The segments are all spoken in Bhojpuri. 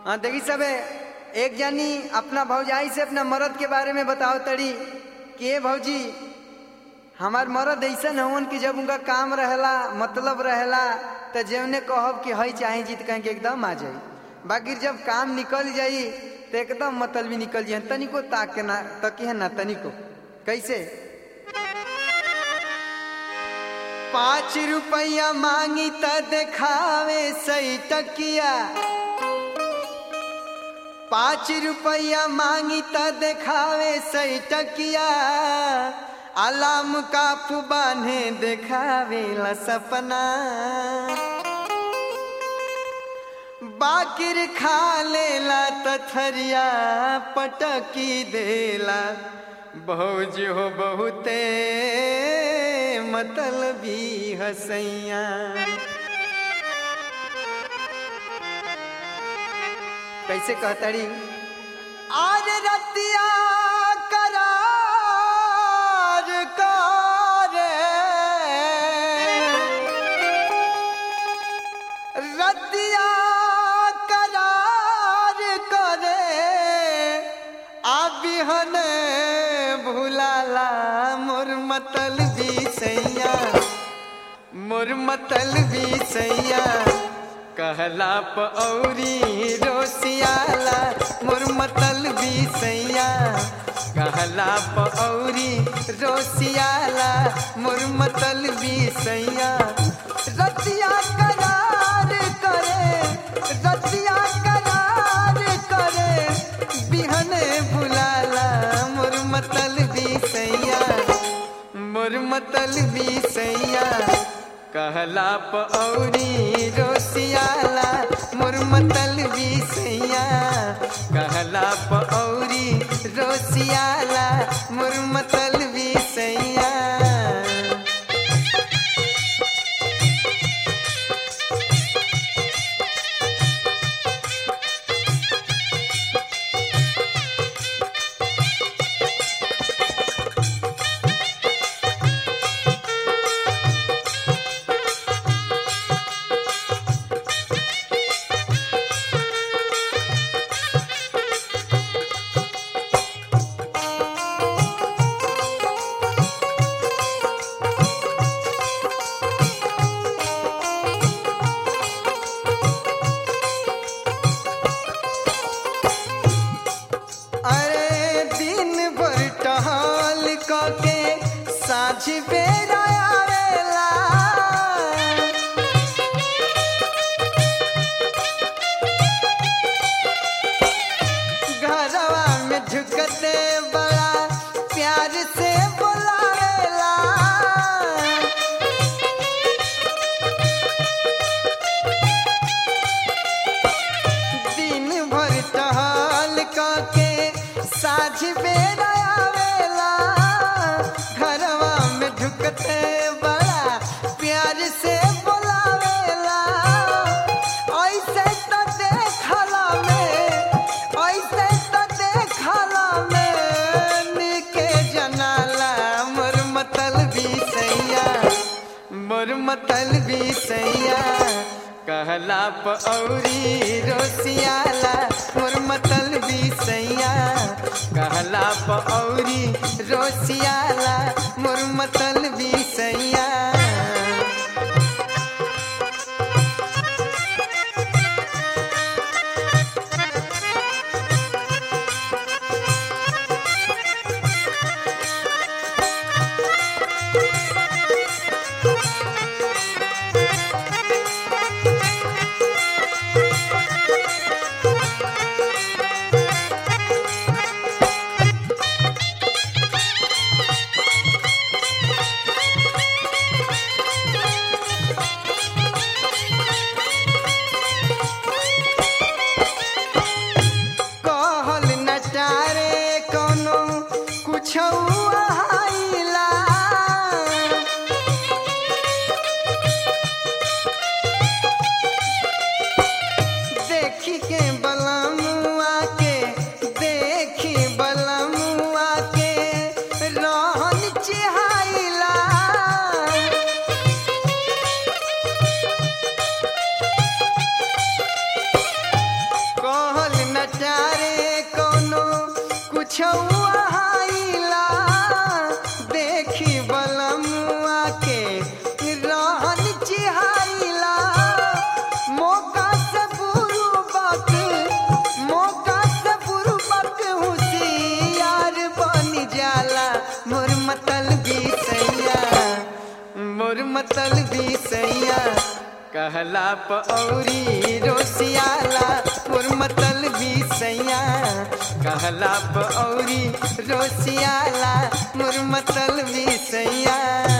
हाँ देखी सबे एक जानी अपना भौजाई से अपना मर्द के बारे में बताओ तड़ी कि ए भौजी हमार मर्द ऐसा हवन कि जब उनका काम रहेला मतलब रहेला तो जौने कहब कि हई चाहे जीत कहीं के एकदम आ जाई बाकी जब काम निकल जाई तो एकदम मतलब भी निकल जाए तनिको ताक के ना तकी है ना तनिको कैसे पाँच रुपया मांगी त देखावे सही टकिया पाँच रुपया मांगी त देखावे सही टकिया अलाम काफू बान्हे देखावे ला सपना बाकिर खा लेला तथरिया पटकी देला भौज हो बहुते मतलबी हसैया कैसे कहतड़ी आज रतिया करार करे रतिया करार करे आबिहन भुलाला मोर मतल भी सैया मोर मतल भी सैया कहला पौरी रोसियाला मोर मतल भी सैया कहला पौरी रोसियाला मोर मतल भी सैया रतिया करार करे रतिया करार करे बिहने बुलाला मोर मतल भी सैया मोर मतल भी सैया कहला पौरी रोसियाला मोर मतल भी सैया कहला पौरी रोसियाला मोर मतल भी सैया अरे दिन भर टहल के साझ बेरा आवेला घरवा में झुकते बड़ा प्यार से बुलावेला दिन भर टहल के साझ बेरा आवेला घरवा में ढुकते बड़ा प्यार से बोलावेला ऐसे तो देखला में ऐसे तो देखला में निके जनाला मोर मतल भी सैया मोर मतल भी सैया कहला पौरी रोसियाला मोर मतल भी सैया कहला पौरी रोसियाला मोर मतल भी सैया सैया रे कोनो कुछ आइला देखी बलमुआ के रहन चिहाइला मौका से बुरुबक मौका से बुरुबक होशियार बन जाला मोर मतल भी सैया मोर मतल भी सैया कहला पौरी रोसियाला मोर मतल भी सैया कहला पौरी रोसियाला मोर मतल भी सैया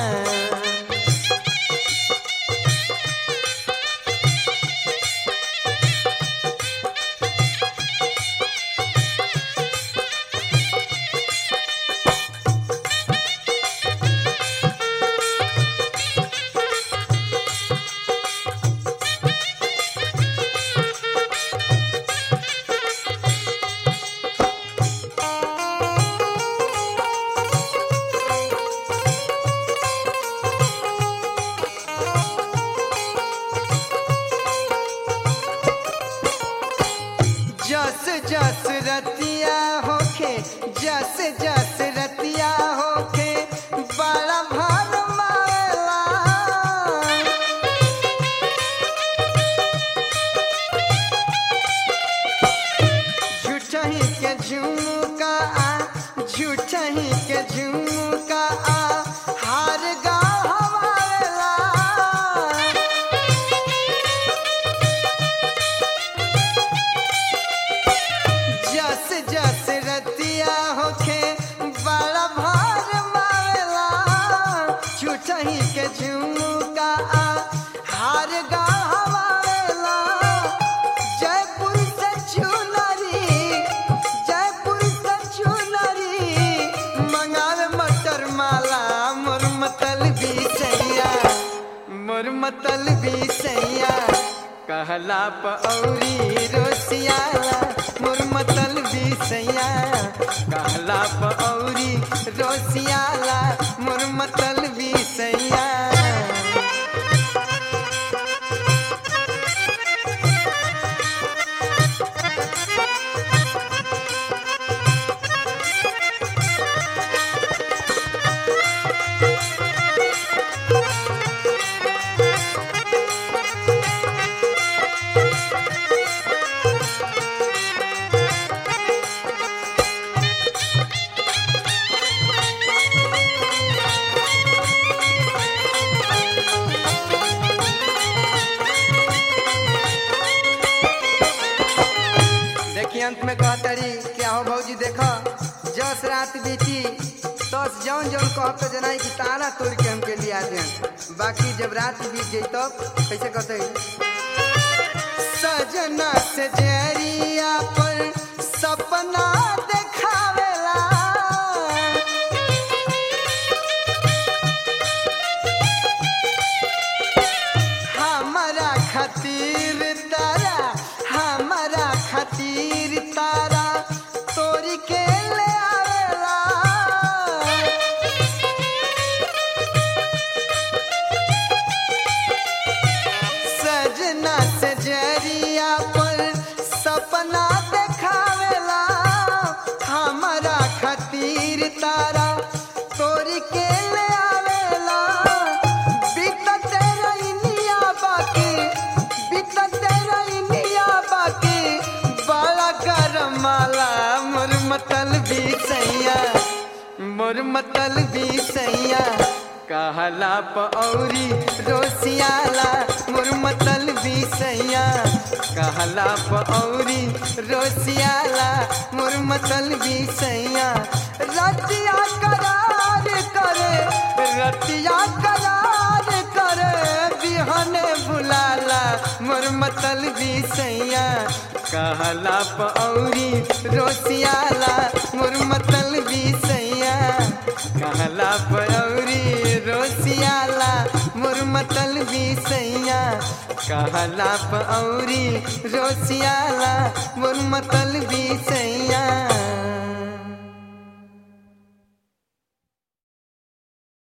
जस जस रतिया होखे जस जस रतिया होखे बड़ा भार मारेला झूठही के झुमका आ झूठही के झुमका आ हार गा हवारेला जस जस रतिया होखे बड़ा भार मारेला छुटही के झुमका आ हार गा हवारेला जयपुर से चुनरी जयपुर से चुनरी मंगावे मटर माला मोर मतल भी सैया मोर मतल भी सैया कहला पौरी रोसियाला मोर मतल भी सैया कहला पौरी रोसियाला मोर मतल भी सैया देखिए अंत में कहतरी क्या हो भौजी देखो जस रात बीती तस जौन जौन कहब तो जनाई कि तारा तोड़ के हमके लिया दे बाकी जब रात बीत जाई तब कैसे कहते सजना से जरिया पर सपना देखावेला हमारा खातिर तारा हमारा खातिर तारा तोरी के ले आवेला सजना से जरिया पर सपना देखावेला हमारा खातिर तारा तोरी के ले आवेला बीतत रहिनिया बाकी बीतत रहिनिया बाकी बड़ा गरम माला मोर मतल भी सैया मोर मतल भी सैया कहला पौरी रोसियाला मोर मतल भी सैया कहला पौरी रोसियाला मोर मतल भी सैया रतिया करार करे रतिया करार करे बिहने बुलाला मोर मतल भी सैया कहला पौरी रोसियाला मोर मतल भी सैया कहला पौरी रोसियाला मोर मतल भी सैया कहला पौरी रोसियाला मोर मतल भी सैया